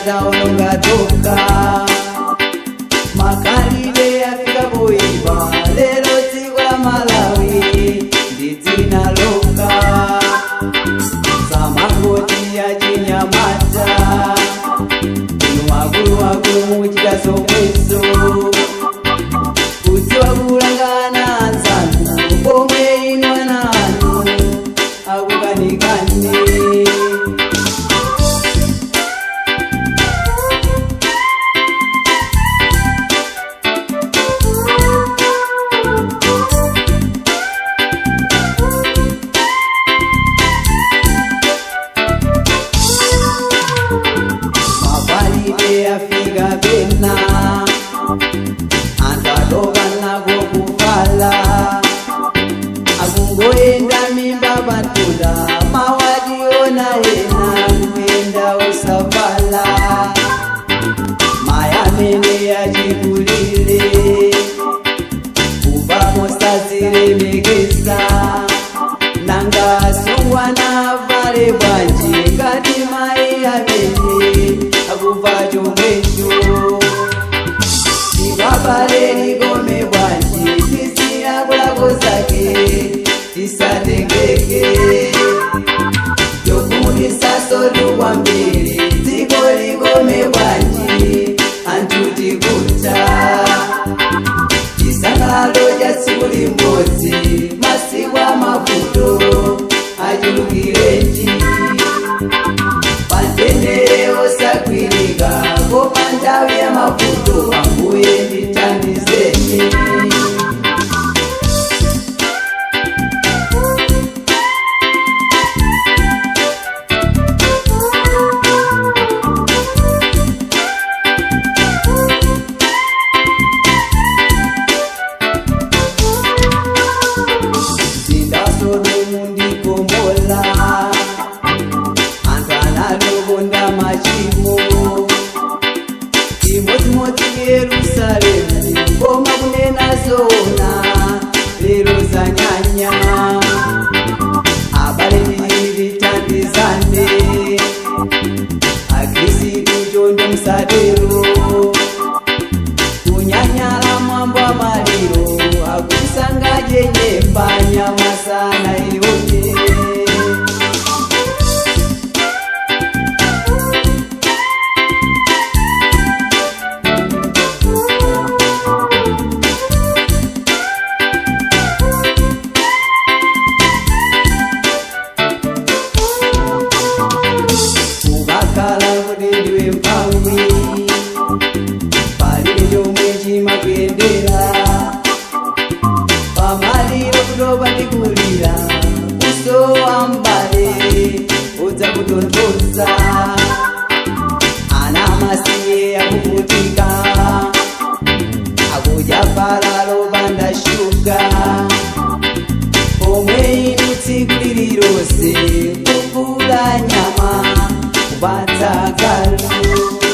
taononga toka makalide afika poipa lero dziko la malawi ndi dzina loka samangoti achinyamata inu makulu makulu muchita zomwezo kudziwa kulangana anzanu pomwe inu ana anu akukanikani mapalide afika pena anthu atopanako kuvala akungoenda mimba patula mawationa ena kuyenda usavala maya amene achikulire kuva mosazilemekeza nanga sungwana vale bwanji ngati mai amene akuva chomwecho tikwapale likome bwanji tisiya kulako zake tisatengeke yokumutisasotu kwambiri dziko likome bwanji anthu tikuta chisangalalo cha tsiku limodzi masiku amavuto achulukirenji pantendere osagwirika koma nthawi ya mavuto ambuye ndithandizeni zindasodomu ndikombola anthu analokonda machimo imodzimodzi yerusalemu koma kunena zona lero zanyanya abale ndilitandizane akhristu chonde msadero kunyanyala mwambo wa maliro akusangaje nyemba nyama sana iyote ukakhala kuti ndiwe mphawi palibe chomwe chimakuyendera pamaliro kutopa ndikulira uso wa mbale udzakutonthoza ana masiye akuvutika akudya pala lopanda shuga pomwe inu tsiku lililonse kukula nyama kupatsa galu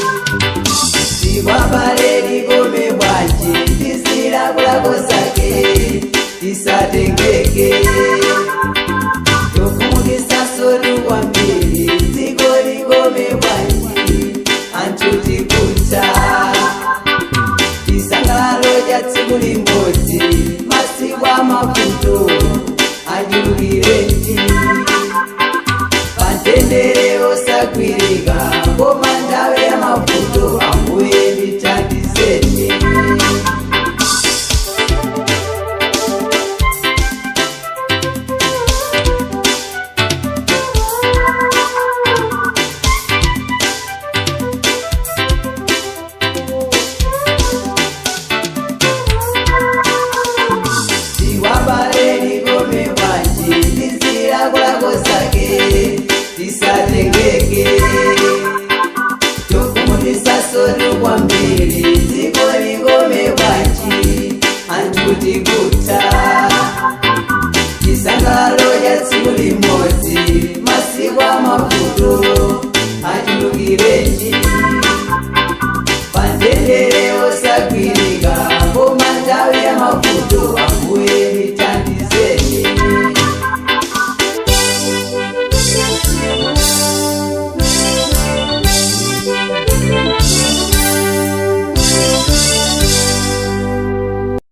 tikwabale likome bwanji tisilakulako zake tisatengeke tokumukisasolu kwambiri dziko likome bwanji anthu tikuta chisangalalo cha tsiku limodzi masiku amavuto achulukirenji pantendere osagwirika koma nthawi ya mavuto ambuye ndithandizeni tiwabale likome bwanji tisilakulako zake tisatengeke tokumutisasotu kwambiri dziko likome bwanji anthu tikuta chisangalalo cha tsiku limodzi masiku amavuto achulukirenji